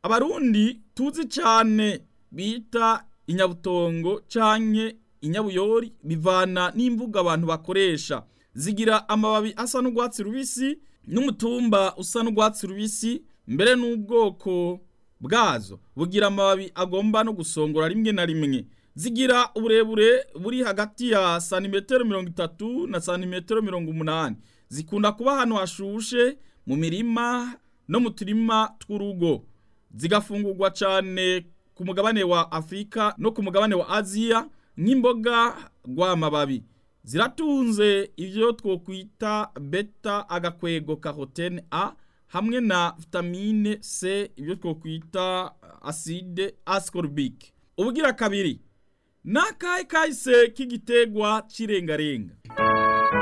abarundi tuzi cyane bita inyabutongo canke inyabuyori bivana n'imvugo abantu bakoresha zigira amababi asa n'urwatsi rubisi n'umutumba usa n'urwatsi rubisi mbere n'ubwoko bwazo bugira amababi agomba no gusongora rimwe na rimwe zigira uburebure buri hagati ya santimetero mirongo itatu na santimetero mirongo umunani zikunda kuba ahantu hashushe mu mirima no mu turima tw'urugo zigafungurwa cyane ku mugabane wa afurika no ku mugabane wa aziya nk'imboga rw'amababi ziratunze ibyo twokwita beta agakwego karotene a hamwe na vitamine c ibyo twokwita acide ascorbic ubugira kabiri ni akahe kahise k'igitegwa cy'irengarenga